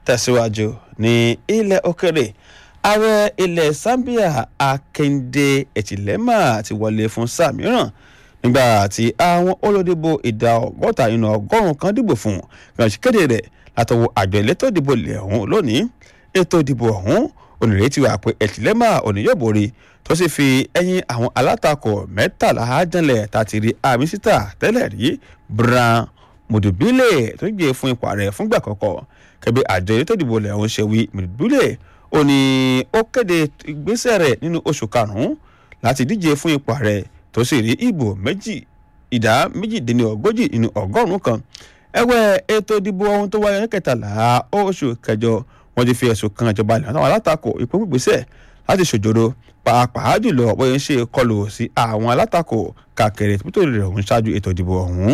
tẹ̀síwájú ní ilẹ̀ òkèrè ààrẹ ilẹ̀ Zambia Akinde Echilema ti wọlé fún sáà mìíràn nígbà tí àwọn olódìbò ìdá ọgọ́ta nínú ọgọ́rùn-ún kan dìbò fún ìrànṣẹ́ kéde rẹ̀ látọwọ́ àjọ elétò ìdìbò ilẹ̀ ọ̀hún lónìí ètò ìdìbò ọ̀hún onírètí wà pé Echilema òní yóò borí tó sì fi ẹ̀yìn àwọn alátakò mẹ́tàlá jẹ́lẹ̀ tàti rí àmísítà tẹ́lẹ̀ rí Brown Mudubile tó gbé fún ipò ààrẹ fúngbà kọ́kọ́ kẹbi àjọ elétò ìdìbò ilẹ̀ ọ̀hún ṣe wí Mudubile ó ní ó kéde ìgbésẹ̀ rẹ̀ nínú oṣù karùn-ún láti díje fún ipò ààrẹ tó sì rí ìbò méjì ìdá méjìdínlógójì nínú ọgọ́rùn-ún kan ẹ̀wẹ̀ ètò ìdìbò ohun tó wáyé ní kẹtàlá oṣù kẹjọ wọ́n ti fi ẹ̀sùn kan ìjọba ilẹ̀ àtàwọn alátakò ìpín gbèsè láti ṣòjòrò pàápàá jùlọ bóyá ń ṣe kọlù sí àwọn alátakò káàkiri tó rẹ̀ ọ̀hún ṣáájú ètò ìdìbò ọ̀hún.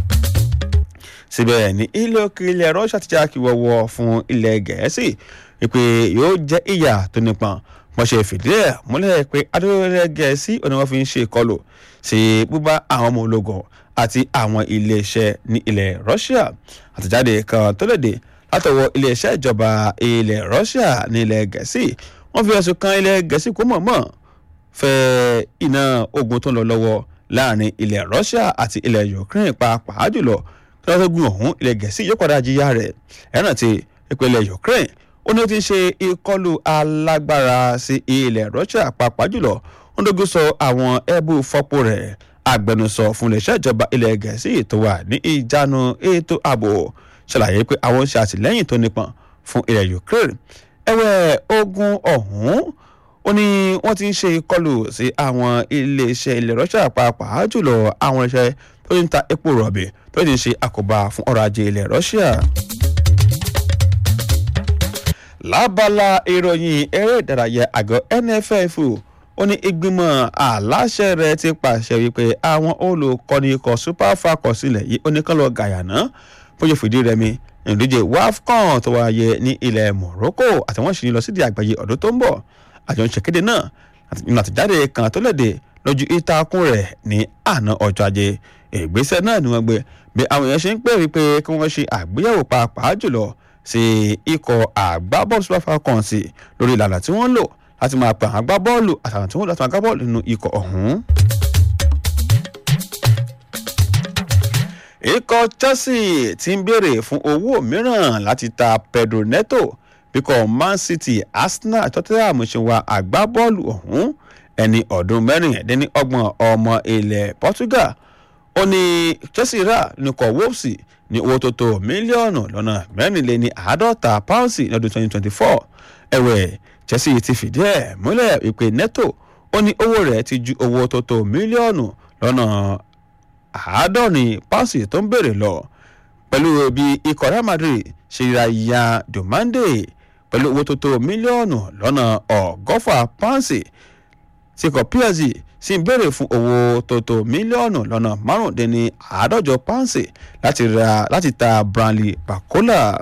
síbẹ̀ ní ilé òkè ilẹ̀ Russia ti já kí wọ́wọ́ fún ilẹ̀ Gẹ̀ẹ́sì pé yóò jẹ́ ìyà tó nípọn wọ́n ṣe fìdí ẹ̀ múlẹ̀ pé adúlẹ̀ Gẹ̀ẹ́sì ọ̀nà wọn fi ń ṣe ìkọlù sí búbá àwọn ọmọ ológun àti àwọn iléeṣẹ́ ní ilẹ̀ Russia àtẹ̀jáde kan tó léde látọwọ́ iléeṣẹ́ ìjọba ilẹ̀ Russia ní ilẹ̀ Gẹ̀ẹ́sì wọ́n fi ẹ̀sùn kan ilẹ̀ Gẹ̀ẹ́sì kó mọ̀ọ́mọ̀ fẹ́ iná ogun tó ń lọ lọ́wọ́ láàrin ilẹ̀ Russia àti ilẹ̀ Ukraine pàápàá jùlọ tí wọ́n fẹ́ gun ọ̀hún ilẹ̀ Gẹ̀ẹ́sì yóò padà jìyà rẹ̀ ẹ̀ràn ti ìpínlẹ̀ Ukraine ó ní ó ti ń ṣe ìkọlù alágbára sí ilẹ̀ Russia pàápàá jùlọ ó ń dogun sọ àwọn ẹ̀bù fọ́pọ̀ rẹ̀ agbẹnusọ fún iléeṣẹ́ ìjọba ilẹ̀ Gẹ̀ẹ́sì tó wà ní ìjánu ètò ààbò ṣàlàyé pé àwọn ń ṣe àtìlẹ́yìn tó nípọn fún ilẹ̀ Ukraine ẹ̀wẹ̀ ogun ọ̀hún ó ní wọ́n ti ń ṣe ìkọlù sí àwọn iléeṣẹ́ ilẹ̀ Russia pàápàá jùlọ àwọn iṣẹ́ tó ń ta epo rọ̀bì tó ti ń ṣe àkóbá fún ọrọ̀ ajé ilẹ̀ Russia lábala ìròyìn eré ìdárayá àgọ́ NFF ó ní ìgbìmọ̀ aláṣẹ rẹ̀ ti pàṣẹ wípé àwọn olùkọ́ni ikọ̀ Super Falcons sílẹ̀ yìí ó ní kán lọ gàyànà bóyá fìdí rẹmi ìdíje WAFCON tó wáyé ní ilẹ̀ Morocco àti wọ́n sì ń lọ sídìí àgbáyé ọdún tó ń bọ̀ àjọ ń ṣèkéde náà nínú àtẹ̀jáde kan tó léde lójú ìtàkùn rẹ̀ ní àná ọjọ́ ajé ìgbésẹ̀ náà ni wọ́n gbé bí àwọn èèyàn ṣe ń pè wípé kí wọ́n ṣe àgbéyẹ̀wò pàápàá jùlọ sí ikọ̀ àgbábọ́ọ̀lù Super Falcons lórí ìlànà tí wọ́n lò láti máa pè àwọn agbábọ́ọ̀lù àtàwọn tí wọ́n lò láti máa gbá bọ́ọ̀lù nínú ikọ̀ ọ̀hún. ikọ̀ Chelsea ti ń béèrè fún owó mìíràn láti ta Pedro Neto bíkọ́ Man City Arsenal Tottenham ṣe wá agbábọ́ọ̀lù ọ̀hún ẹni ọdún mẹ́rìndínlọ́gbọ̀n ọmọ ilẹ̀ Portugal ó ní Chelsea rà nìkọ̀ Wolves ní owó tó tó mílíọ̀nù lọ́nà mẹ́rìnléní àádọ́ta pounds ní ọdún 2024 ẹ̀wẹ̀ Chelsea ti fìdí ẹ̀ múlẹ̀ ìpè Neto ó ní owó rẹ̀ ti ju owó tó tó mílíọ̀nù lọ́nà àádọ́rin pounds tó ń béèrè lọ pẹ̀lú bí ikọ̀ Real Madrid ṣe ra ya Domande pẹ̀lú owó tó tó mílíọ̀nù lọ́nà ọgọ́fà pounds tí ikọ̀ PSG sì ń béèrè fún owó tó tó mílíọ̀nù lọ́nà márùndínní àádọ́jọ pounds láti ra láti ta Bradley Barcola.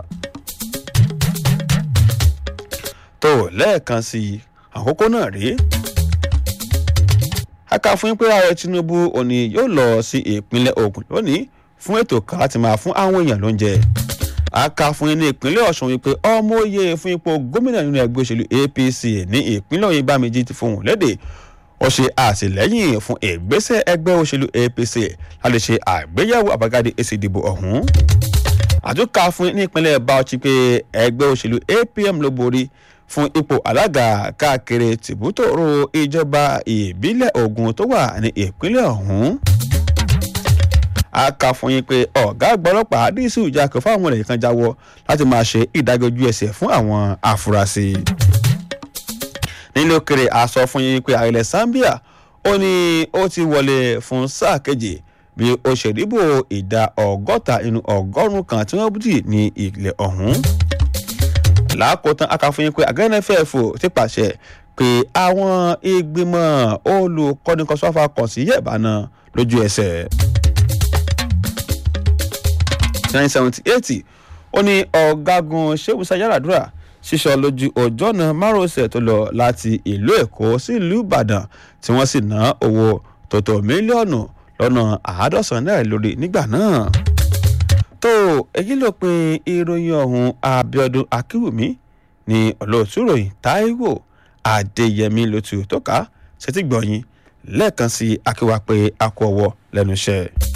tó lẹ́ẹ̀kan sí i àkókò náà rèé a kà fún yín pé ààrẹ Tinubu òní yóò lọ sí ìpínlẹ̀ Ògùn lónìí fún ètò kan láti máa fún àwọn èèyàn lóúnjẹ a kà fún yín ní ìpínlẹ̀ Ọ̀ṣun wípé ọmọ òye fún ipò gómìnà nínú ẹgbẹ́ òṣèlú APC ní ìpínlẹ̀ Ọ̀yìn Bámijì ti fohùn lédè ó ṣe àtìlẹ́yìn fún ìgbésẹ̀ ẹgbẹ́ òṣèlú APC láti ṣe àgbéyẹ̀wò àbájáde èsì ìdìbò ọ̀hún àtúnkà fún ní ìpínlẹ̀ Bauchi pé ẹgbẹ́ òṣèlú APM ló borí fún ipò alága káàkiri tìbútòrò ìjọba ìbílẹ̀ Ògùn tó wà ní ìpínlẹ̀ ọ̀hún. a kà fún yín pé ọ̀gá àgbà ọlọ́pàá àdìsí ìjàkọ̀ fáwọn ènìyàn kan jáwọ́ láti máa ṣe ìdájọ́ ojú ẹsẹ̀ fún àwọn afurasí. nílé òkèrè a sọ fún yín pé ààrẹ Zambia ó ní ó ti wọlé fún sáà kejì bí ó ṣe dìbò ìdá ọgọ́ta nínú ọgọ́rùn-ún kan tí wọ́n dì ní ilẹ̀ ọ̀hún lákòótán akáfóyín pé àgọ́ NFF ti pàṣẹ pé àwọn ìgbìmọ̀ olùkọ́ni kọ́sọ́fà kàn sí yẹ̀bá náà lójú ẹsẹ̀. nine seventy eight ó ní ọ̀gágun Ṣẹ́gun Yaradua ṣíṣọ lójú ọjọ́ náà márosẹ̀ tó lọ láti ìlú Èkó sí ìlú Ìbàdàn tí wọ́n sì ná owó tó tó mílíọ̀nù lọ́nà àádọ́sàn náírà lórí nígbà náà tó èyí ló pin ìròyìn ọ̀hún abiodun akínwùmí ní olóòtú ròyìn taiwo adéyẹmí lótú tó ká ṣètìgbọ̀yìn lẹ́ẹ̀kan sí akíwá pé a kú ọwọ́ lẹ́nu iṣẹ́.